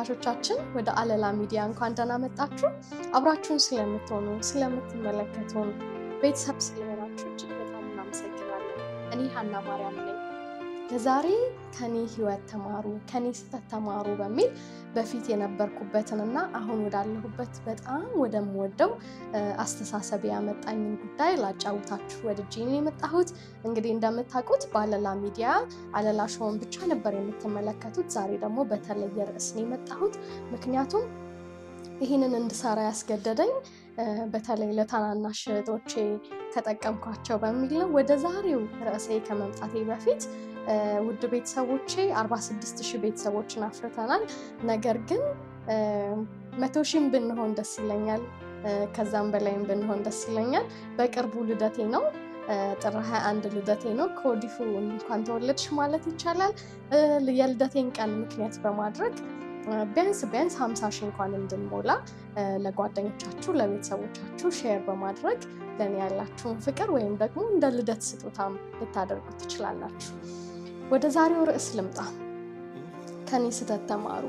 ተመልካቾቻችን ወደ አለላ ሚዲያ እንኳን ደህና መጣችሁ። አብራችሁን ስለምትሆኑ ስለምትመለከቱን፣ ቤተሰብ ስለሆናችሁ እጅግ በጣም እናመሰግናለን። እኔ ሀና ማርያም ነኝ። ለዛሬ ከኔ ህይወት ተማሩ፣ ከኔ ስህተት ተማሩ በሚል በፊት የነበርኩበትንና አሁን ወዳለሁበት በጣም ወደምወደው አስተሳሰብ ያመጣኝን ጉዳይ ላጫውታችሁ ወድጄ ነው የመጣሁት። እንግዲህ እንደምታውቁት በአለላ ሚዲያ አለላ ሾውን ብቻ ነበር የምትመለከቱት። ዛሬ ደግሞ በተለየ ርዕስ ነው የመጣሁት። ምክንያቱም ይህንን እንድሰራ ያስገደደኝ በተለይ ለታናናሽ እህቶቼ ተጠቀምኳቸው በሚል ነው። ወደ ዛሬው ርዕሴ ከመምጣቴ በፊት ውድ ቤተሰቦቼ 46 ሺህ ቤተሰቦችን አፍርተናል። ነገር ግን መቶ ሺህም ብንሆን ደስ ይለኛል። ከዛም በላይም ብንሆን ደስ ይለኛል። በቅርቡ ልደቴ ነው። ጥር 21 ልደቴ ነው። ከወዲሁ እንኳን ተወለድሽ ማለት ይቻላል። የልደቴን ቀን ምክንያት በማድረግ ቢያንስ ቢያንስ 50 ሺህ እንኳን እንድንሞላ ለጓደኞቻችሁ፣ ለቤተሰቦቻችሁ ሼር በማድረግ ለእኔ ያላችሁን ፍቅር ወይም ደግሞ እንደ ልደት ስጦታም ልታደርጉ ትችላላችሁ። ወደ ዛሬው ርዕስ ልምጣ። ከኔ ስህተት ተማሩ።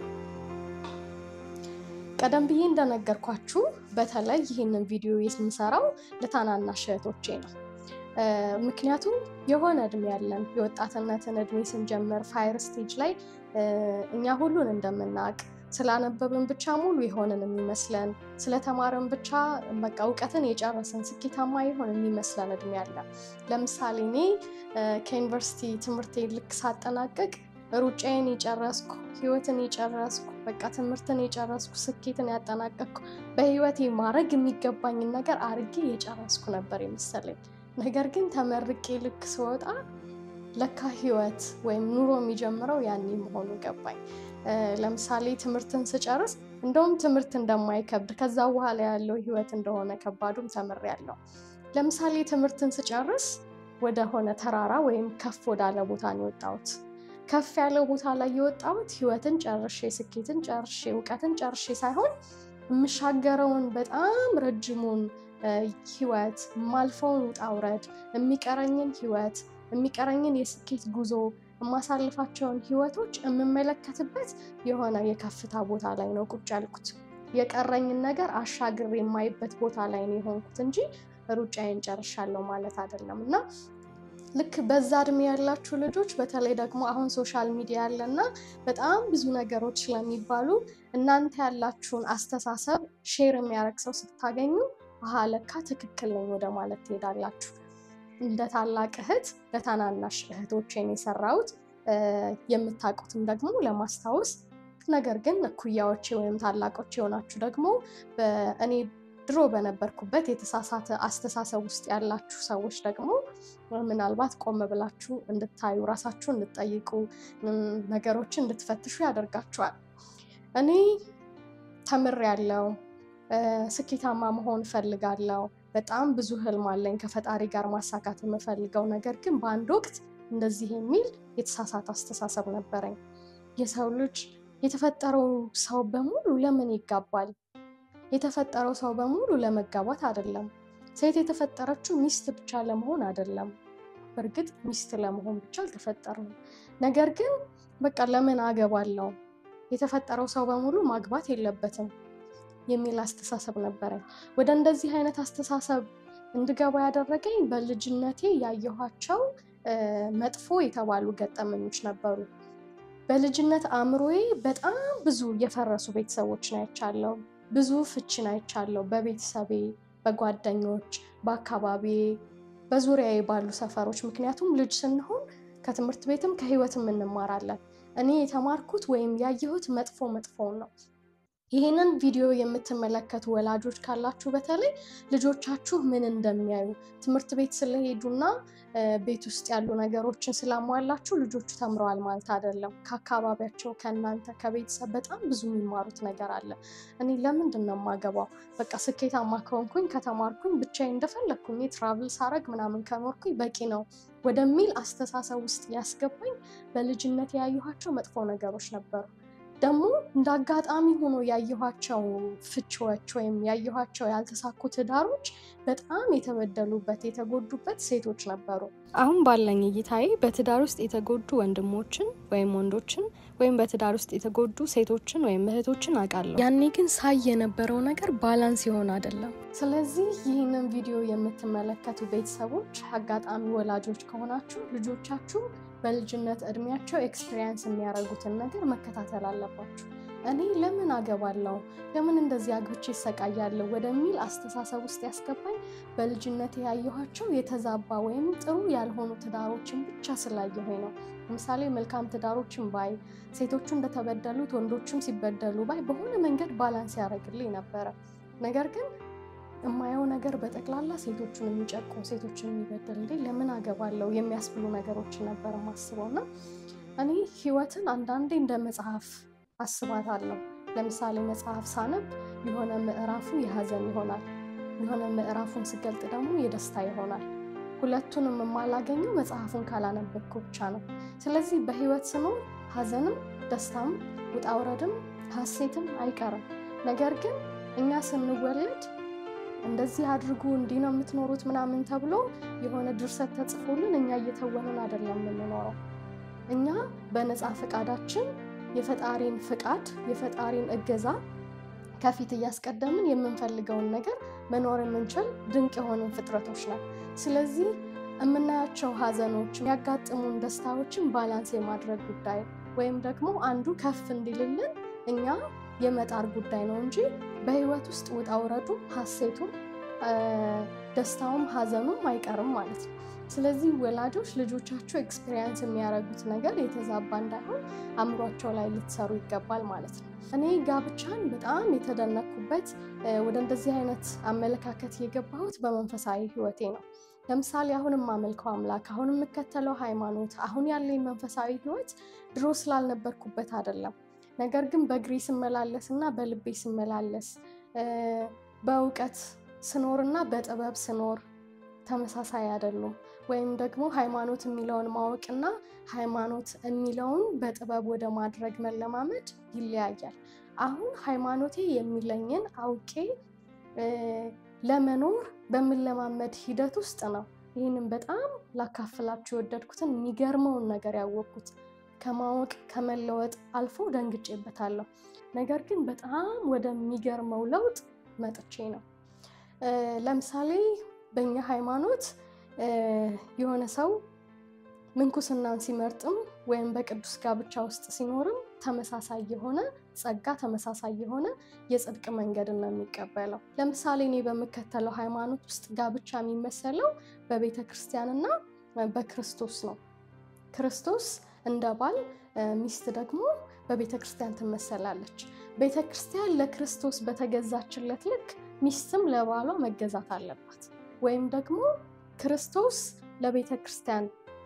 ቀደም ብዬ እንደነገርኳችሁ በተለይ ይህንን ቪዲዮ የምሰራው ለታናናሽ እህቶቼ ነው። ምክንያቱም የሆነ እድሜ ያለን የወጣትነትን እድሜ ስንጀምር ፋየር ስቴጅ ላይ እኛ ሁሉን እንደምናውቅ ስላነበብን ብቻ ሙሉ የሆንን የሚመስለን ስለተማርን ብቻ በቃ እውቀትን የጨረስን ስኬታማ የሆን የሚመስለን እድሜ አለ። ለምሳሌ እኔ ከዩኒቨርሲቲ ትምህርቴ ልክ ሳጠናቀቅ ሩጫዬን የጨረስኩ ህይወትን የጨረስኩ በቃ ትምህርትን የጨረስኩ ስኬትን ያጠናቀቅኩ በህይወቴ ማድረግ የሚገባኝን ነገር አርጌ የጨረስኩ ነበር የመሰለኝ። ነገር ግን ተመርቄ ልክ ስወጣ ለካ ህይወት ወይም ኑሮ የሚጀምረው ያኔ መሆኑ ገባኝ። ለምሳሌ ትምህርትን ስጨርስ እንደውም ትምህርት እንደማይከብድ ከዛ በኋላ ያለው ህይወት እንደሆነ ከባዱም ተምሬያለሁ። ለምሳሌ ትምህርትን ስጨርስ ወደ ሆነ ተራራ ወይም ከፍ ወዳለ ቦታ ነው የወጣሁት። ከፍ ያለው ቦታ ላይ የወጣሁት ህይወትን ጨርሼ ስኬትን ጨርሼ እውቀትን ጨርሼ ሳይሆን የምሻገረውን በጣም ረጅሙን ህይወት የማልፈውን ውጣ ውረድ የሚቀረኝን ህይወት የሚቀረኝን የስኬት ጉዞ የማሳልፋቸውን ህይወቶች የምመለከትበት የሆነ የከፍታ ቦታ ላይ ነው ቁጭ ያልኩት። የቀረኝን ነገር አሻግሬ የማይበት ቦታ ላይ ነው የሆንኩት እንጂ ሩጫዬን ጨርሻለሁ ማለት አይደለም። እና ልክ በዛ እድሜ ያላችሁ ልጆች በተለይ ደግሞ አሁን ሶሻል ሚዲያ ያለና በጣም ብዙ ነገሮች ስለሚባሉ እናንተ ያላችሁን አስተሳሰብ ሼር የሚያደርግ ሰው ስታገኙ አሃ ለካ ትክክል ነኝ ወደ ማለት ትሄዳላችሁ። እንደ ታላቅ እህት ለታናናሽ እህቶቼን የሰራሁት የምታውቁትም ደግሞ ለማስታወስ ነገር ግን እኩያዎቼ ወይም ታላቆች የሆናችሁ ደግሞ እኔ ድሮ በነበርኩበት የተሳሳተ አስተሳሰብ ውስጥ ያላችሁ ሰዎች ደግሞ ምናልባት ቆም ብላችሁ እንድታዩ ራሳችሁ እንድትጠይቁ ነገሮችን እንድትፈትሹ ያደርጋችኋል። እኔ ተምሬያለሁ፣ ስኬታማ መሆን እፈልጋለሁ። በጣም ብዙ ህልም አለኝ ከፈጣሪ ጋር ማሳካት የምፈልገው። ነገር ግን በአንድ ወቅት እንደዚህ የሚል የተሳሳተ አስተሳሰብ ነበረኝ። የሰው ልጅ የተፈጠረው ሰው በሙሉ ለምን ይጋባል? የተፈጠረው ሰው በሙሉ ለመጋባት አይደለም። ሴት የተፈጠረችው ሚስት ብቻ ለመሆን አይደለም። በእርግጥ ሚስት ለመሆን ብቻ አልተፈጠረም። ነገር ግን በቃ ለምን አገባለው? የተፈጠረው ሰው በሙሉ ማግባት የለበትም የሚል አስተሳሰብ ነበረኝ። ወደ እንደዚህ አይነት አስተሳሰብ እንድገባ ያደረገኝ በልጅነቴ ያየኋቸው መጥፎ የተባሉ ገጠመኞች ነበሩ። በልጅነት አእምሮዬ በጣም ብዙ የፈረሱ ቤተሰቦችን አይቻለሁ። ብዙ ፍቺን አይቻለሁ። በቤተሰቤ፣ በጓደኞች፣ በአካባቢዬ፣ በዙሪያዬ ባሉ ሰፈሮች። ምክንያቱም ልጅ ስንሆን ከትምህርት ቤትም ከህይወትም እንማራለን። እኔ የተማርኩት ወይም ያየሁት መጥፎ መጥፎውን ነው። ይህንን ቪዲዮ የምትመለከቱ ወላጆች ካላችሁ በተለይ ልጆቻችሁ ምን እንደሚያዩ ትምህርት ቤት ስለሄዱና ቤት ውስጥ ያሉ ነገሮችን ስላሟላችሁ ልጆቹ ተምረዋል ማለት አይደለም። ከአካባቢያቸው፣ ከእናንተ፣ ከቤተሰብ በጣም ብዙ የሚማሩት ነገር አለ። እኔ ለምንድን ነው የማገባው? በቃ ስኬታማ ከሆንኩኝ ከተማርኩኝ ብቻዬን እንደፈለግኩኝ ትራቭል ሳረግ ምናምን ከኖርኩኝ በቂ ነው ወደሚል አስተሳሰብ ውስጥ ያስገባኝ በልጅነት ያየኋቸው መጥፎ ነገሮች ነበሩ። ደግሞ እንደ አጋጣሚ ሆኖ ያየኋቸው ፍቺዎች ወይም ያየኋቸው ያልተሳኩ ትዳሮች በጣም የተበደሉበት የተጎዱበት ሴቶች ነበሩ። አሁን ባለኝ እይታዬ በትዳር ውስጥ የተጎዱ ወንድሞችን ወይም ወንዶችን ወይም በትዳር ውስጥ የተጎዱ ሴቶችን ወይም እህቶችን አውቃለሁ። ያኔ ግን ሳይ የነበረው ነገር ባላንስ የሆነ አይደለም። ስለዚህ ይህንን ቪዲዮ የምትመለከቱ ቤተሰቦች አጋጣሚ ወላጆች ከሆናችሁ ልጆቻችሁ በልጅነት እድሜያቸው ኤክስፒሪየንስ የሚያደርጉትን ነገር መከታተል አለባችሁ። እኔ ለምን አገባለሁ ለምን እንደዚህ አግብቼ ይሰቃያለሁ ወደሚል አስተሳሰብ ውስጥ ያስገባኝ በልጅነት ያየኋቸው የተዛባ ወይም ጥሩ ያልሆኑ ትዳሮችን ብቻ ስላየሁኝ ነው። ለምሳሌ መልካም ትዳሮችን ባይ፣ ሴቶቹ እንደተበደሉት ወንዶችም ሲበደሉ ባይ በሆነ መንገድ ባላንስ ያደርግልኝ ነበረ። ነገር ግን የማየው ነገር በጠቅላላ ሴቶቹን የሚጨቁም ሴቶችን የሚበድል እንዴ ለምን አገባለሁ የሚያስብሉ ነገሮችን ነበር ማስበው እና እኔ ህይወትን አንዳንዴ እንደ መጽሐፍ አስባታለሁ። ለምሳሌ መጽሐፍ ሳነብ የሆነ ምዕራፉ የሀዘን ይሆናል፣ የሆነ ምዕራፉን ስገልጥ ደግሞ የደስታ ይሆናል። ሁለቱንም የማላገኘው መጽሐፉን ካላነበብኩ ብቻ ነው። ስለዚህ በህይወት ስኖር ሀዘንም ደስታም ውጣውረድም ሀሴትም አይቀርም። ነገር ግን እኛ ስንወለድ እንደዚህ አድርጉ እንዲህ ነው የምትኖሩት ምናምን ተብሎ የሆነ ድርሰት ተጽፎልን እኛ እየተወንን አይደለም የምንኖረው። እኛ በነፃ ፈቃዳችን የፈጣሪን ፍቃድ የፈጣሪን እገዛ ከፊት እያስቀደምን የምንፈልገውን ነገር መኖር የምንችል ድንቅ የሆንን ፍጥረቶች ነን። ስለዚህ የምናያቸው ሀዘኖች፣ የሚያጋጥሙን ደስታዎችን ባላንስ የማድረግ ጉዳይ ወይም ደግሞ አንዱ ከፍ እንዲልልን እኛ የመጣር ጉዳይ ነው እንጂ በህይወት ውስጥ ውጣ ውረዱ ሀሴቱም ደስታውም ሀዘኑም አይቀርም ማለት ነው። ስለዚህ ወላጆች ልጆቻቸው ኤክስፔሪየንስ የሚያደርጉት ነገር የተዛባ እንዳይሆን አእምሯቸው ላይ ልትሰሩ ይገባል ማለት ነው። እኔ ጋብቻን በጣም የተደነኩበት ወደ እንደዚህ አይነት አመለካከት የገባሁት በመንፈሳዊ ህይወቴ ነው። ለምሳሌ አሁን የማመልከው አምላክ፣ አሁን የምከተለው ሃይማኖት፣ አሁን ያለኝ መንፈሳዊ ህይወት ድሮ ስላልነበርኩበት አይደለም። ነገር ግን በእግሬ ስመላለስ እና በልቤ ስመላለስ በእውቀት ስኖርና በጥበብ ስኖር ተመሳሳይ አይደሉም። ወይም ደግሞ ሃይማኖት የሚለውን ማወቅና ሃይማኖት የሚለውን በጥበብ ወደ ማድረግ መለማመድ ይለያያል። አሁን ሃይማኖቴ የሚለኝን አውቄ ለመኖር በምለማመድ ሂደት ውስጥ ነው ይህንን በጣም ላካፍላችሁ የወደድኩትን የሚገርመውን ነገር ያወቅኩት። ከማወቅ ከመለወጥ አልፎ ደንግጬበታለሁ። ነገር ግን በጣም ወደሚገርመው ለውጥ መጥቼ ነው። ለምሳሌ በእኛ ሃይማኖት የሆነ ሰው ምንኩስናን ሲመርጥም ወይም በቅዱስ ጋብቻ ውስጥ ሲኖርም ተመሳሳይ የሆነ ጸጋ፣ ተመሳሳይ የሆነ የጽድቅ መንገድን ነው የሚቀበለው። ለምሳሌ እኔ በምከተለው ሃይማኖት ውስጥ ጋብቻ የሚመሰለው በቤተ ክርስቲያንና በክርስቶስ ነው። ክርስቶስ እንደ ባል፣ ሚስት ደግሞ በቤተ ክርስቲያን ትመሰላለች። ቤተ ክርስቲያን ለክርስቶስ በተገዛችለት ልክ ሚስትም ለባሏ መገዛት አለባት። ወይም ደግሞ ክርስቶስ ለቤተ ክርስቲያን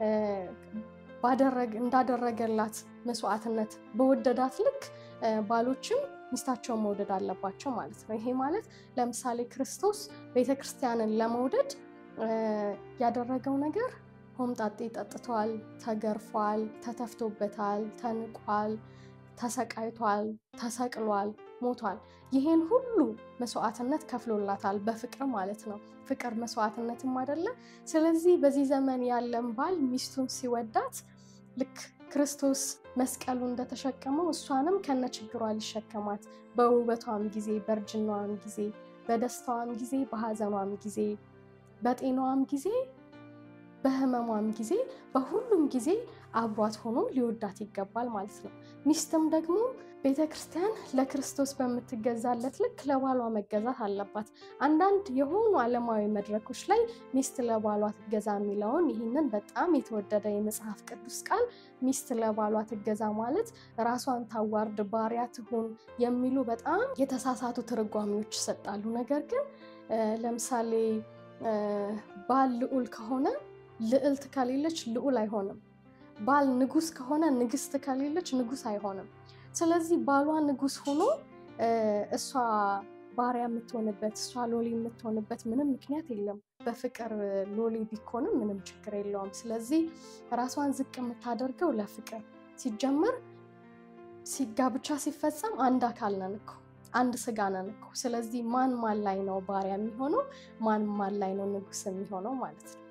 እንዳደረገላት መስዋዕትነት በወደዳት ልክ ባሎችም ሚስታቸውን መውደድ አለባቸው ማለት ነው። ይሄ ማለት ለምሳሌ ክርስቶስ ቤተ ክርስቲያንን ለመውደድ ያደረገው ነገር ሆምጣጤ ጠጥቷል፣ ተገርፏል፣ ተተፍቶበታል፣ ተንቋል፣ ተሰቃይቷል፣ ተሰቅሏል፣ ሞቷል። ይሄን ሁሉ መስዋዕትነት ከፍሎላታል በፍቅር ማለት ነው። ፍቅር መስዋዕትነትም አይደለ? ስለዚህ በዚህ ዘመን ያለን ባል ሚስቱን ሲወዳት ልክ ክርስቶስ መስቀሉ እንደተሸከመው እሷንም ከነ ችግሯ ሊሸከማት በውበቷም ጊዜ፣ በእርጅናዋም ጊዜ፣ በደስታዋም ጊዜ፣ በሀዘኗም ጊዜ፣ በጤናዋም ጊዜ በህመሟም ጊዜ በሁሉም ጊዜ አብሯት ሆኖ ሊወዳት ይገባል ማለት ነው። ሚስትም ደግሞ ቤተ ክርስቲያን ለክርስቶስ በምትገዛለት ልክ ለባሏ መገዛት አለባት። አንዳንድ የሆኑ ዓለማዊ መድረኮች ላይ ሚስት ለባሏ ትገዛ የሚለውን ይህንን በጣም የተወደደ የመጽሐፍ ቅዱስ ቃል ሚስት ለባሏ ትገዛ ማለት ራሷን ታዋርድ፣ ባሪያ ትሁን የሚሉ በጣም የተሳሳቱ ትርጓሜዎች ይሰጣሉ። ነገር ግን ለምሳሌ ባል ልዑል ከሆነ ልዕልት ከሌለች ልዑል አይሆንም። ባል ንጉስ ከሆነ ንግስት ከሌለች ንጉስ አይሆንም። ስለዚህ ባሏ ንጉስ ሆኖ እሷ ባሪያ የምትሆንበት እሷ ሎሌ የምትሆንበት ምንም ምክንያት የለም። በፍቅር ሎሌ ቢኮንም ምንም ችግር የለውም። ስለዚህ ራሷን ዝቅ የምታደርገው ለፍቅር ሲጀመር ሲጋብቻ ሲፈጸም አንድ አካል ነን እኮ አንድ ስጋ ነን እኮ። ስለዚህ ማን ማን ላይ ነው ባሪያ የሚሆነው? ማን ማን ላይ ነው ንጉስ የሚሆነው ማለት ነው።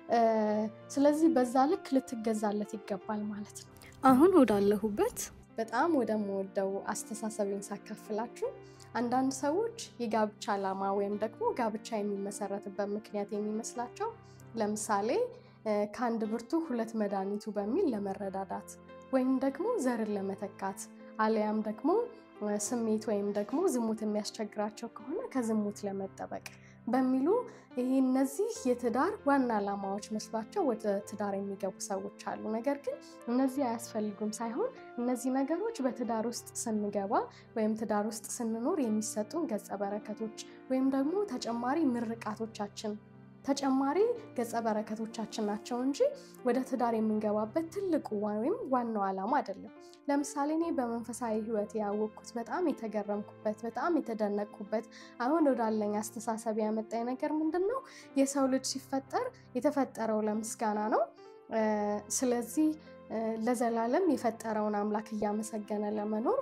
ስለዚህ በዛ ልክ ልትገዛለት ይገባል ማለት ነው። አሁን ወዳለሁበት በጣም ወደምወደው አስተሳሰቤን ሳካፍላችሁ አንዳንድ ሰዎች የጋብቻ ዓላማ ወይም ደግሞ ጋብቻ የሚመሰረትበት ምክንያት የሚመስላቸው ለምሳሌ ከአንድ ብርቱ ሁለት መድኃኒቱ በሚል ለመረዳዳት ወይም ደግሞ ዘርን ለመተካት አሊያም ደግሞ ስሜት ወይም ደግሞ ዝሙት የሚያስቸግራቸው ከሆነ ከዝሙት ለመጠበቅ በሚሉ ይህ እነዚህ የትዳር ዋና ዓላማዎች መስሏቸው ወደ ትዳር የሚገቡ ሰዎች አሉ። ነገር ግን እነዚህ አያስፈልጉም ሳይሆን እነዚህ ነገሮች በትዳር ውስጥ ስንገባ ወይም ትዳር ውስጥ ስንኖር የሚሰጡን ገጸ በረከቶች ወይም ደግሞ ተጨማሪ ምርቃቶቻችን ተጨማሪ ገጸ በረከቶቻችን ናቸው እንጂ ወደ ትዳር የምንገባበት ትልቁ ወይም ዋናው ዓላማ አይደለም። ለምሳሌ እኔ በመንፈሳዊ ሕይወት ያወቅኩት በጣም የተገረምኩበት በጣም የተደነቅኩበት አሁን ወዳለኝ አስተሳሰብ ያመጣኝ ነገር ምንድን ነው? የሰው ልጅ ሲፈጠር የተፈጠረው ለምስጋና ነው። ስለዚህ ለዘላለም የፈጠረውን አምላክ እያመሰገነ ለመኖር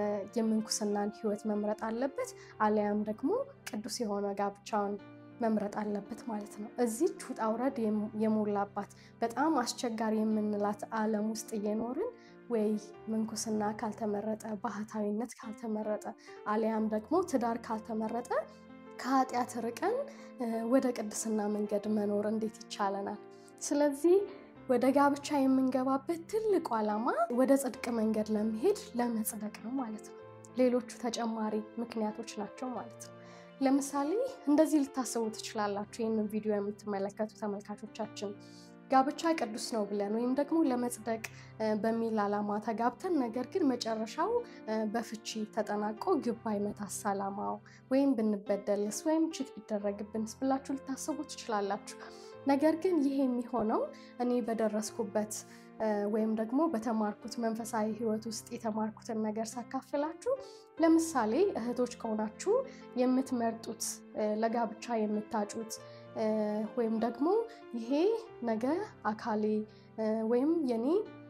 የምንኩስናን ሕይወት መምረጥ አለበት፣ አሊያም ደግሞ ቅዱስ የሆነ ጋብቻውን መምረጥ አለበት ማለት ነው። እዚች ውጣ ውረድ የሞላባት በጣም አስቸጋሪ የምንላት ዓለም ውስጥ እየኖርን ወይ ምንኩስና ካልተመረጠ፣ ባህታዊነት ካልተመረጠ፣ አሊያም ደግሞ ትዳር ካልተመረጠ ከኃጢአት ርቀን ወደ ቅድስና መንገድ መኖር እንዴት ይቻለናል? ስለዚህ ወደ ጋብቻ የምንገባበት ትልቁ ዓላማ ወደ ጽድቅ መንገድ ለመሄድ ለመጽደቅ ነው ማለት ነው። ሌሎቹ ተጨማሪ ምክንያቶች ናቸው ማለት ነው። ለምሳሌ እንደዚህ ልታስቡ ትችላላችሁ። ይህንን ቪዲዮ የምትመለከቱ ተመልካቾቻችን ጋብቻ ቅዱስ ነው ብለን ወይም ደግሞ ለመጽደቅ በሚል ዓላማ ተጋብተን ነገር ግን መጨረሻው በፍቺ ተጠናቆ ግብ አይመታስ ዓላማው ወይም ብንበደልስ ወይም ችት ቢደረግብንስ ብላችሁ ልታስቡ ትችላላችሁ። ነገር ግን ይህ የሚሆነው እኔ በደረስኩበት ወይም ደግሞ በተማርኩት መንፈሳዊ ሕይወት ውስጥ የተማርኩትን ነገር ሳካፍላችሁ ለምሳሌ እህቶች ከሆናችሁ የምትመርጡት ለጋብቻ የምታጩት ወይም ደግሞ ይሄ ነገ አካሌ ወይም የኔ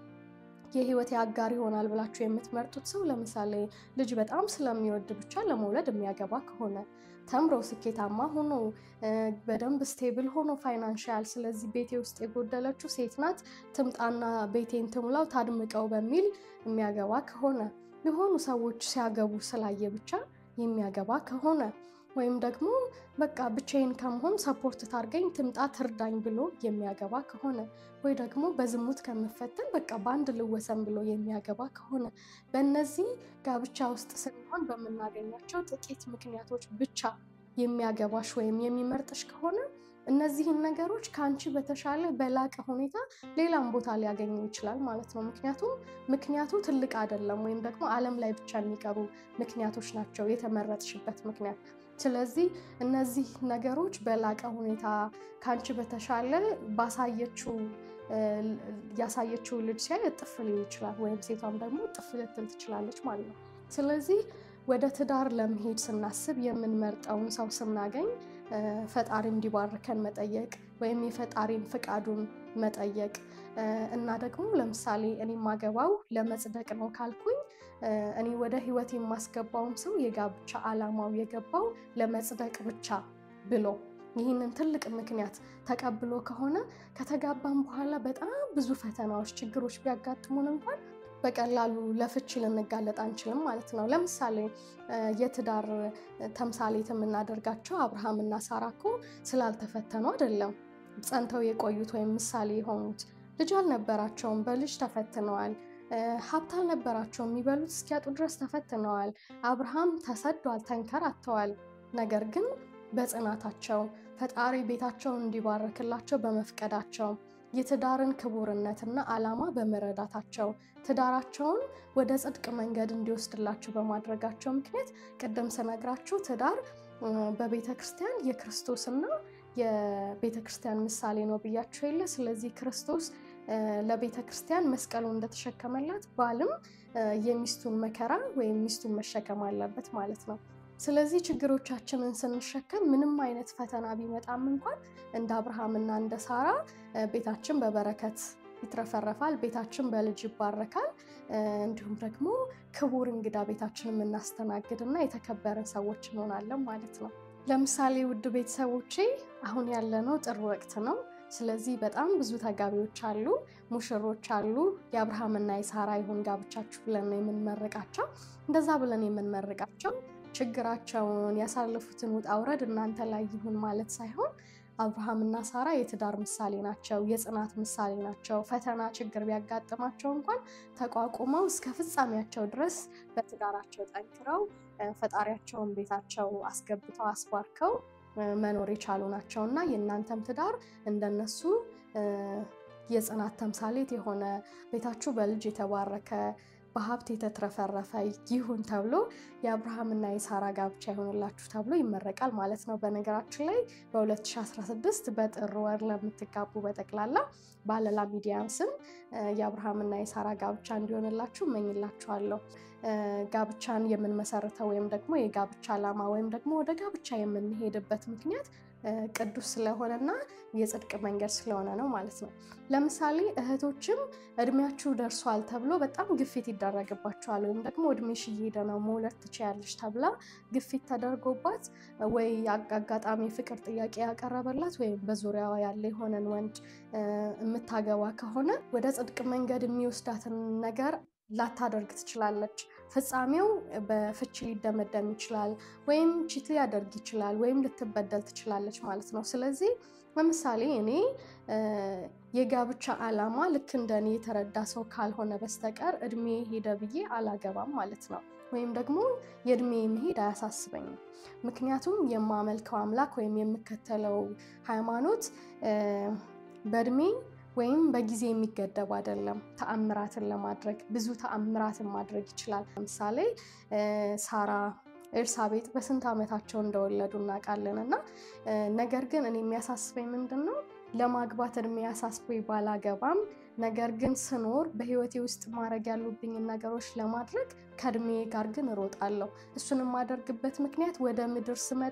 የህይወት አጋር ይሆናል ብላችሁ የምትመርጡት ሰው ለምሳሌ ልጅ በጣም ስለሚወድ ብቻ ለመውለድ የሚያገባ ከሆነ ተምሮ ስኬታማ ሆኖ በደንብ ስቴብል ሆኖ ፋይናንሻል፣ ስለዚህ ቤቴ ውስጥ የጎደለችው ሴት ናት ትምጣና ቤቴን ትሙላው ታድምቀው በሚል የሚያገባ ከሆነ የሆኑ ሰዎች ሲያገቡ ስላየ ብቻ የሚያገባ ከሆነ ወይም ደግሞ በቃ ብቻዬን ከመሆን ሰፖርት ታርገኝ ትምጣ ትርዳኝ ብሎ የሚያገባ ከሆነ ወይ ደግሞ በዝሙት ከምፈተን በቃ በአንድ ልወሰን ብሎ የሚያገባ ከሆነ በእነዚህ ጋብቻ ውስጥ ስንሆን በምናገኛቸው ጥቂት ምክንያቶች ብቻ የሚያገባሽ ወይም የሚመርጥሽ ከሆነ እነዚህን ነገሮች ከአንቺ በተሻለ በላቀ ሁኔታ ሌላም ቦታ ሊያገኘው ይችላል ማለት ነው። ምክንያቱም ምክንያቱ ትልቅ አይደለም፣ ወይም ደግሞ ዓለም ላይ ብቻ የሚቀሩ ምክንያቶች ናቸው የተመረጥሽበት ምክንያት። ስለዚህ እነዚህ ነገሮች በላቀ ሁኔታ ከአንቺ በተሻለ ባሳየችው ያሳየችው ልጅ ሲያይ እጥፍ ሊል ይችላል፣ ወይም ሴቷም ደግሞ እጥፍ ልትል ትችላለች ማለት ነው። ስለዚህ ወደ ትዳር ለመሄድ ስናስብ የምንመርጠውን ሰው ስናገኝ ፈጣሪ እንዲባርከን መጠየቅ ወይም የፈጣሪን ፍቃዱን መጠየቅ እና ደግሞ ለምሳሌ እኔ የማገባው ለመጽደቅ ነው ካልኩኝ እኔ ወደ ሕይወት የማስገባውን ሰው የጋብቻ ዓላማው የገባው ለመጽደቅ ብቻ ብሎ ይህንን ትልቅ ምክንያት ተቀብሎ ከሆነ ከተጋባን በኋላ በጣም ብዙ ፈተናዎች፣ ችግሮች ቢያጋጥሙን እንኳን በቀላሉ ለፍቺ ልንጋለጥ አንችልም ማለት ነው። ለምሳሌ የትዳር ተምሳሌት የምናደርጋቸው አብርሃም እና ሳራ እኮ ስላልተፈተኑ አይደለም ጸንተው የቆዩት ወይም ምሳሌ የሆኑት። ልጅ አልነበራቸውም፣ በልጅ ተፈትነዋል። ሀብት አልነበራቸውም፣ የሚበሉት እስኪያጡ ድረስ ተፈትነዋል። አብርሃም ተሰዷል፣ ተንከራተዋል። ነገር ግን በጽናታቸው ፈጣሪ ቤታቸውን እንዲባርክላቸው በመፍቀዳቸው የትዳርን ክቡርነትና ዓላማ በመረዳታቸው ትዳራቸውን ወደ ጽድቅ መንገድ እንዲወስድላቸው በማድረጋቸው ምክንያት ቅድም ስነግራችሁ ትዳር በቤተ ክርስቲያን የክርስቶስና የቤተ ክርስቲያን ምሳሌ ነው ብያቸው የለ። ስለዚህ ክርስቶስ ለቤተ ክርስቲያን መስቀሉን እንደተሸከመላት ባልም የሚስቱን መከራ ወይም ሚስቱን መሸከም አለበት ማለት ነው። ስለዚህ ችግሮቻችንን ስንሸከም ምንም አይነት ፈተና ቢመጣም እንኳን እንደ አብርሃምና እንደ ሳራ ቤታችን በበረከት ይትረፈረፋል፣ ቤታችን በልጅ ይባረካል። እንዲሁም ደግሞ ክቡር እንግዳ ቤታችን የምናስተናግድ እና የተከበርን ሰዎች እንሆናለን ማለት ነው። ለምሳሌ ውድ ቤተሰቦቼ አሁን ያለነው ጥር ወቅት ነው። ስለዚህ በጣም ብዙ ተጋቢዎች አሉ፣ ሙሽሮች አሉ። የአብርሃምና የሳራ ይሁን ጋብቻችሁ ብለን ነው የምንመርቃቸው። እንደዛ ብለን የምንመርቃቸው ችግራቸውን ያሳለፉትን ውጣ ውረድ እናንተ ላይ ይሁን ማለት ሳይሆን አብርሃምና ሳራ የትዳር ምሳሌ ናቸው፣ የጽናት ምሳሌ ናቸው። ፈተና ችግር ቢያጋጥማቸው እንኳን ተቋቁመው እስከ ፍጻሜያቸው ድረስ በትዳራቸው ጠንክረው ፈጣሪያቸውን ቤታቸው አስገብተው አስባርከው መኖር የቻሉ ናቸው እና የእናንተም ትዳር እንደነሱ የጽናት ተምሳሌት የሆነ ቤታችሁ በልጅ የተባረከ በሀብት የተትረፈረፈ ይሁን ተብሎ የአብርሃምና የሳራ ጋብቻ ይሆንላችሁ ተብሎ ይመረቃል ማለት ነው። በነገራችን ላይ በ2016 በጥር ወር ለምትጋቡ በጠቅላላ ባለላ ሚዲያን ስም የአብርሃምና የሳራ ጋብቻ እንዲሆንላችሁ እመኝላችኋለሁ። ጋብቻን የምንመሰርተው ወይም ደግሞ የጋብቻ ዓላማ ወይም ደግሞ ወደ ጋብቻ የምንሄድበት ምክንያት ቅዱስ ስለሆነና የጽድቅ መንገድ ስለሆነ ነው ማለት ነው። ለምሳሌ እህቶችም እድሜያችሁ ደርሷል ተብሎ በጣም ግፊት ይደረግባቸዋል። ወይም ደግሞ እድሜሽ እየሄደ ነው መውለድ ትችያለሽ ተብላ ግፊት ተደርጎባት ወይ አጋጣሚ ፍቅር ጥያቄ ያቀረበላት ወይም በዙሪያዋ ያለ የሆነን ወንድ የምታገባ ከሆነ ወደ ጽድቅ መንገድ የሚወስዳትን ነገር ላታደርግ ትችላለች። ፍጻሜው በፍቺ ሊደመደም ይችላል፣ ወይም ቺት ሊያደርግ ይችላል፣ ወይም ልትበደል ትችላለች ማለት ነው። ስለዚህ ለምሳሌ እኔ የጋብቻ ዓላማ ልክ እንደ እኔ የተረዳ ሰው ካልሆነ በስተቀር እድሜ ሄደ ብዬ አላገባም ማለት ነው። ወይም ደግሞ የእድሜ መሄድ አያሳስበኝም። ምክንያቱም የማመልከው አምላክ ወይም የምከተለው ሃይማኖት በእድሜ ወይም በጊዜ የሚገደብ አይደለም። ተአምራትን ለማድረግ ብዙ ተአምራትን ማድረግ ይችላል። ለምሳሌ ሳራ ኤልሳቤጥ በስንት ዓመታቸው እንደወለዱ እናውቃለን። እና ነገር ግን እኔ የሚያሳስበኝ ምንድን ነው ለማግባት እድሜ ያሳስበኝ ባላገባም፣ ነገር ግን ስኖር በህይወቴ ውስጥ ማድረግ ያሉብኝን ነገሮች ለማድረግ ከእድሜ ጋር ግን እሮጣለሁ። እሱን የማደርግበት ምክንያት ወደ ምድር ስመጣ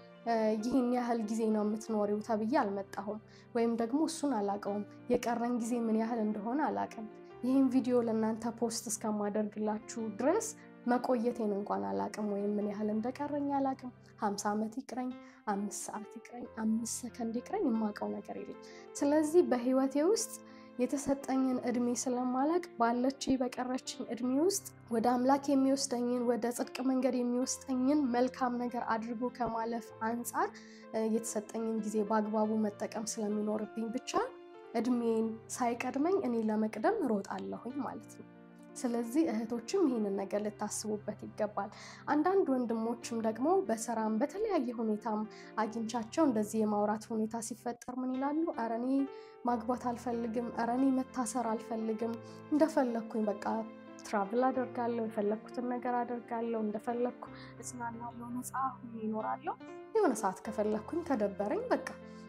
ይህን ያህል ጊዜ ነው የምትኖሪው ተብዬ አልመጣሁም። ወይም ደግሞ እሱን አላውቀውም። የቀረን ጊዜ ምን ያህል እንደሆነ አላውቅም። ይህን ቪዲዮ ለእናንተ ፖስት እስከማደርግላችሁ ድረስ መቆየቴን እንኳን አላውቅም። ወይም ምን ያህል እንደቀረኝ አላውቅም። ሀምሳ ዓመት ይቅረኝ፣ አምስት ሰዓት ይቅረኝ፣ አምስት ሰከንድ ይቅረኝ፣ የማውቀው ነገር የለም። ስለዚህ በህይወቴ ውስጥ የተሰጠኝን እድሜ ስለማላቅ ባለች በቀረችኝ እድሜ ውስጥ ወደ አምላክ የሚወስደኝን ወደ ጽድቅ መንገድ የሚወስደኝን መልካም ነገር አድርጎ ከማለፍ አንጻር የተሰጠኝን ጊዜ በአግባቡ መጠቀም ስለሚኖርብኝ ብቻ እድሜን ሳይቀድመኝ እኔ ለመቅደም እሮጣለሁኝ ማለት ነው። ስለዚህ እህቶችም ይህንን ነገር ልታስቡበት ይገባል። አንዳንድ ወንድሞችም ደግሞ በስራም በተለያየ ሁኔታም አግኝቻቸው እንደዚህ የማውራት ሁኔታ ሲፈጠር ምን ይላሉ? ኧረ እኔ ማግባት አልፈልግም፣ ኧረ እኔ መታሰር አልፈልግም፣ እንደፈለግኩኝ በቃ ትራቭል አደርጋለሁ፣ የፈለግኩትን ነገር አደርጋለሁ፣ እንደፈለግኩ እጽናናለሁ፣ ነፃ ሆኜ ይኖራለሁ። የሆነ ሰዓት ከፈለግኩኝ ከደበረኝ በቃ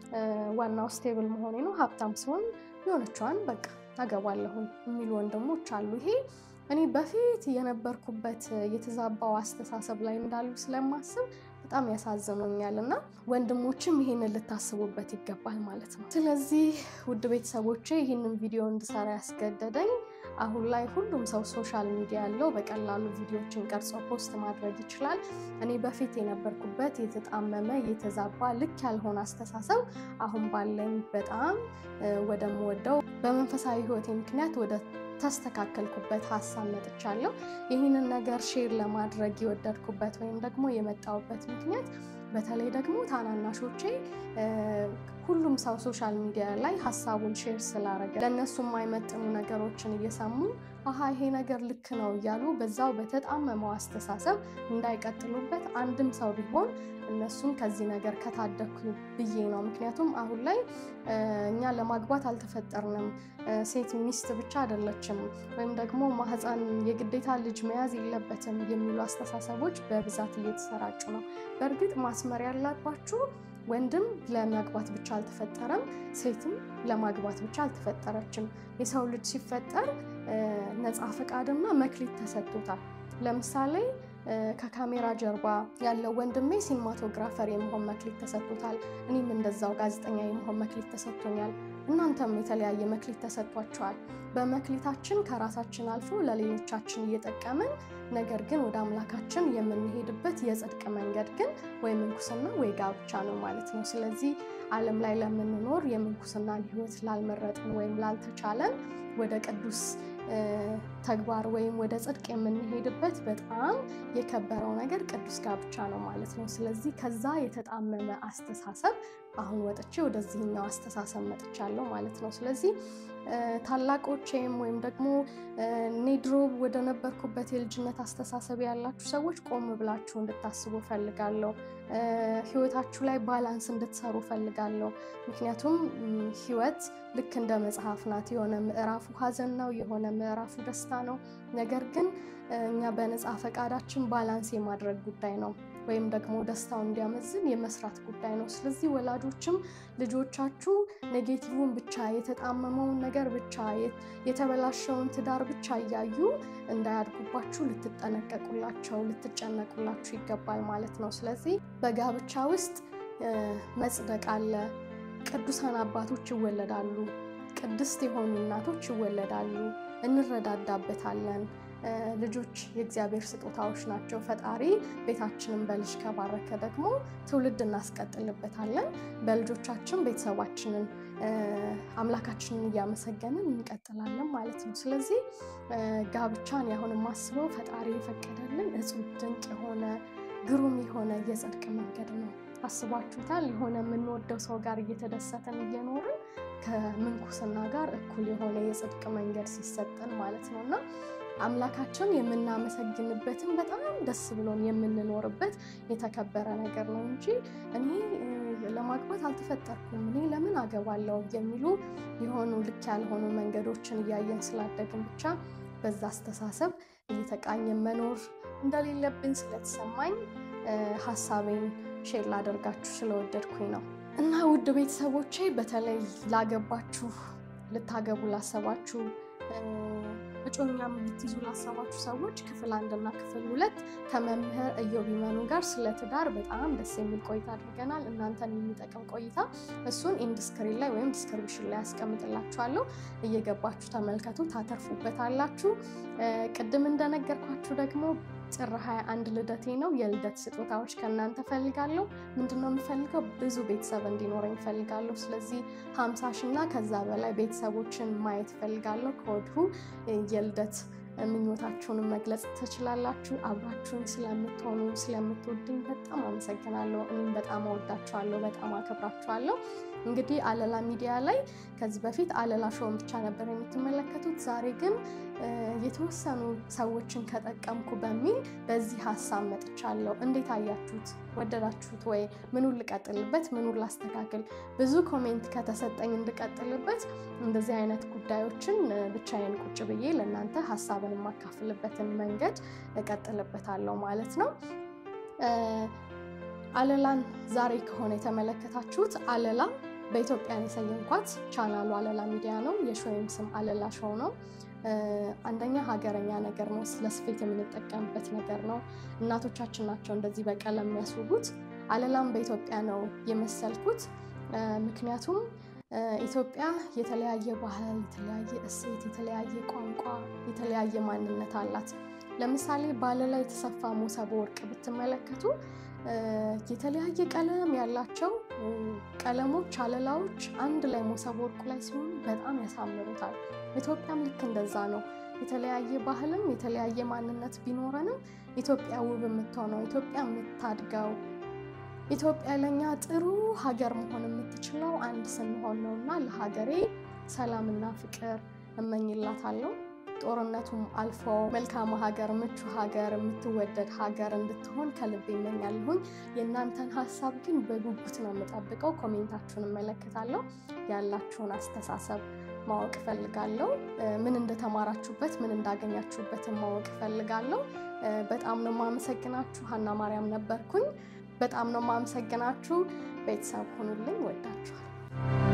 ዋናው ስቴብል መሆኔ ነው፣ ሀብታም ሲሆን የሆነችዋን በቃ አገባለሁኝ የሚሉ ወንድሞች አሉ። ይሄ እኔ በፊት የነበርኩበት የተዛባው አስተሳሰብ ላይ እንዳሉ ስለማስብ በጣም ያሳዝኑኛል እና ወንድሞችም ይህንን ልታስቡበት ይገባል ማለት ነው። ስለዚህ ውድ ቤተሰቦቼ ይህንን ቪዲዮ እንድሰራ ያስገደደኝ አሁን ላይ ሁሉም ሰው ሶሻል ሚዲያ ያለው በቀላሉ ቪዲዮዎችን ቀርጾ ፖስት ማድረግ ይችላል። እኔ በፊት የነበርኩበት የተጣመመ የተዛባ ልክ ያልሆነ አስተሳሰብ አሁን ባለኝ በጣም ወደምወደው በመንፈሳዊ ሕይወቴ ምክንያት ወደ ተስተካከልኩበት ሀሳብ መጥቻለሁ። ይህንን ነገር ሼር ለማድረግ የወደድኩበት ወይም ደግሞ የመጣሁበት ምክንያት በተለይ ደግሞ ታናናሾቼ ሁሉም ሰው ሶሻል ሚዲያ ላይ ሀሳቡን ሼር ስላረገ ለእነሱ የማይመጥኑ ነገሮችን እየሰሙ አሀ ይሄ ነገር ልክ ነው እያሉ በዛው በተጣመመው አስተሳሰብ እንዳይቀጥሉበት አንድም ሰው ቢሆን እነሱን ከዚህ ነገር ከታደኩ ብዬ ነው። ምክንያቱም አሁን ላይ እኛ ለማግባት አልተፈጠርንም፣ ሴት ሚስት ብቻ አይደለችም፣ ወይም ደግሞ ማህፀን የግዴታ ልጅ መያዝ የለበትም የሚሉ አስተሳሰቦች በብዛት እየተሰራጩ ነው። በእርግጥ ማስመር ያለባችሁ ወንድም ለማግባት ብቻ አልተፈጠረም፣ ሴትም ለማግባት ብቻ አልተፈጠረችም። የሰው ልጅ ሲፈጠር ነፃ ፈቃድና መክሊት ተሰጥቶታል። ለምሳሌ ከካሜራ ጀርባ ያለው ወንድሜ ሲኒማቶግራፈር የመሆን መክሊት ተሰጥቶታል። እኔም እንደዛው ጋዜጠኛ የመሆን መክሊት ተሰጥቶኛል። እናንተም የተለያየ መክሊት ተሰጥቷቸዋል። በመክሊታችን ከራሳችን አልፎ ለሌሎቻችን እየጠቀምን ነገር ግን ወደ አምላካችን የምንሄድበት የጽድቅ መንገድ ግን ወይ ምንኩስና ወይ ጋብቻ ነው ማለት ነው። ስለዚህ ዓለም ላይ ለምንኖር የምንኩስናን ሕይወት ላልመረጥን ወይም ላልተቻለን ወደ ቅዱስ ተግባር ወይም ወደ ጽድቅ የምንሄድበት በጣም የከበረው ነገር ቅዱስ ጋብቻ ነው ማለት ነው። ስለዚህ ከዛ የተጣመመ አስተሳሰብ አሁን ወጥቼ ወደዚህኛው አስተሳሰብ መጥቻለሁ ማለት ነው። ስለዚህ ታላቆቼም ወይም ደግሞ እኔ ድሮ ወደ ነበርኩበት የልጅነት አስተሳሰብ ያላችሁ ሰዎች ቆም ብላችሁ እንድታስቡ ፈልጋለሁ። ህይወታችሁ ላይ ባላንስ እንድትሰሩ ፈልጋለሁ። ምክንያቱም ህይወት ልክ እንደ መጽሐፍ ናት። የሆነ ምዕራፉ ሀዘን ነው፣ የሆነ ምዕራፉ ደስታ ነው። ነገር ግን እኛ በነፃ ፈቃዳችን ባላንስ የማድረግ ጉዳይ ነው ወይም ደግሞ ደስታው እንዲያመዝን የመስራት ጉዳይ ነው። ስለዚህ ወላጆችም ልጆቻችሁ ኔጌቲቭን ብቻ የተጣመመውን ነገር ብቻ የተበላሸውን ትዳር ብቻ እያዩ እንዳያድጉባችሁ ልትጠነቀቁላቸው፣ ልትጨነቁላችሁ ይገባል ማለት ነው። ስለዚህ በጋብቻ ውስጥ መጽደቅ አለ። ቅዱሳን አባቶች ይወለዳሉ። ቅድስት የሆኑ እናቶች ይወለዳሉ። እንረዳዳበታለን። ልጆች የእግዚአብሔር ስጦታዎች ናቸው። ፈጣሪ ቤታችንን በልጅ ከባረከ ደግሞ ትውልድ እናስቀጥልበታለን። በልጆቻችን ቤተሰባችንን አምላካችንን እያመሰገንን እንቀጥላለን ማለት ነው። ስለዚህ ጋብቻን ያሁን የማስበው ፈጣሪ የፈቀደልን እጹብ ድንቅ የሆነ ግሩም የሆነ የጽድቅ መንገድ ነው። አስባችሁታል? የሆነ የምንወደው ሰው ጋር እየተደሰተን እየኖርን ከምንኩስና ጋር እኩል የሆነ የጽድቅ መንገድ ሲሰጠን ማለት ነው እና አምላካችን የምናመሰግንበትን በጣም ደስ ብሎን የምንኖርበት የተከበረ ነገር ነው እንጂ እኔ ለማግባት አልተፈጠርኩም፣ እኔ ለምን አገባለሁ የሚሉ የሆኑ ልክ ያልሆኑ መንገዶችን እያየን ስላደግን ብቻ በዛ አስተሳሰብ እየተቃኘን መኖር እንደሌለብን ስለተሰማኝ ሀሳቤን ሼር ላደርጋችሁ ስለወደድኩኝ ነው እና ውድ ቤተሰቦቼ በተለይ ላገባችሁ፣ ልታገቡ ላሰባችሁ እጮኛም ልትይዙ ላሰባችሁ ሰዎች ክፍል አንድና ክፍል ሁለት ከመምህር እዮብ ይመኑ ጋር ስለ ትዳር በጣም ደስ የሚል ቆይታ አድርገናል። እናንተን የሚጠቅም ቆይታ እሱን ኢንድስክሪን ላይ ወይም ዲስክሪፕሽን ላይ ያስቀምጥላችኋለሁ። እየገባችሁ ተመልከቱ፣ ታተርፉበታላችሁ። ቅድም እንደነገርኳችሁ ደግሞ ጥር 21 ልደቴ ነው። የልደት ስጦታዎች ከእናንተ ፈልጋለሁ። ምንድነው የምፈልገው? ብዙ ቤተሰብ እንዲኖረኝ ፈልጋለሁ። ስለዚህ ሀምሳ ሺ እና ከዛ በላይ ቤተሰቦችን ማየት ፈልጋለሁ። ከወዲሁ የልደት ምኞታችሁንም መግለጽ ትችላላችሁ። አብራችሁን ስለምትሆኑ ስለምትወዱኝ በጣም አመሰግናለሁ። እኔም በጣም አወዳችኋለሁ፣ በጣም አከብራችኋለሁ። እንግዲህ አለላ ሚዲያ ላይ ከዚህ በፊት አለላ ሾውን ብቻ ነበር የምትመለከቱት። ዛሬ ግን የተወሰኑ ሰዎችን ከጠቀምኩ በሚል በዚህ ሀሳብ መጥቻለሁ። እንዴት አያችሁት? ወደዳችሁት ወይ? ምኑን ልቀጥልበት? ምኑን ላስተካክል? ብዙ ኮሜንት ከተሰጠኝ እንድቀጥልበት እንደዚህ አይነት ጉዳዮችን ብቻዬን ቁጭ ብዬ ለእናንተ ሀሳብን የማካፍልበትን መንገድ እቀጥልበታለሁ ማለት ነው። አለላን ዛሬ ከሆነ የተመለከታችሁት አለላ በኢትዮጵያን የሰየምኳት ቻናሉ አለላ ሚዲያ ነው። የሾይም ስም አለላ ሾው ነው። አንደኛ ሀገረኛ ነገር ነው። ስለ ስፌት የምንጠቀምበት ነገር ነው። እናቶቻችን ናቸው እንደዚህ በቀለም የሚያስውቡት። አለላም በኢትዮጵያ ነው የመሰልኩት። ምክንያቱም ኢትዮጵያ የተለያየ ባህል፣ የተለያየ እሴት፣ የተለያየ ቋንቋ፣ የተለያየ ማንነት አላት። ለምሳሌ በአለላ የተሰፋ ሞሰብ ወርቅ ብትመለከቱ የተለያየ ቀለም ያላቸው ቀለሞች አለላዎች አንድ ላይ ሞሰብ ወርቁ ላይ ሲሆኑ በጣም ያሳምሩታል። ኢትዮጵያም ልክ እንደዛ ነው። የተለያየ ባህልም የተለያየ ማንነት ቢኖረንም ኢትዮጵያ ውብ የምትሆነው ኢትዮጵያ የምታድገው ኢትዮጵያ ለኛ ጥሩ ሀገር መሆን የምትችለው አንድ ስንሆን ነው እና ለሀገሬ ሰላምና ፍቅር እመኝላታለሁ። ጦርነቱም አልፎ መልካም ሀገር፣ ምቹ ሀገር፣ የምትወደድ ሀገር እንድትሆን ከልብ ይመኛለሁኝ። የእናንተን ሀሳብ ግን በጉጉት ነው የምጠብቀው። ኮሜንታችሁን እመለከታለሁ። ያላችሁን አስተሳሰብ ማወቅ እፈልጋለሁ። ምን እንደተማራችሁበት፣ ምን እንዳገኛችሁበትን ማወቅ እፈልጋለሁ። በጣም ነው የማመሰግናችሁ። ሀና ማርያም ነበርኩኝ። በጣም ነው የማመሰግናችሁ። ቤተሰብ ሁኑልኝ። ወዳችኋል።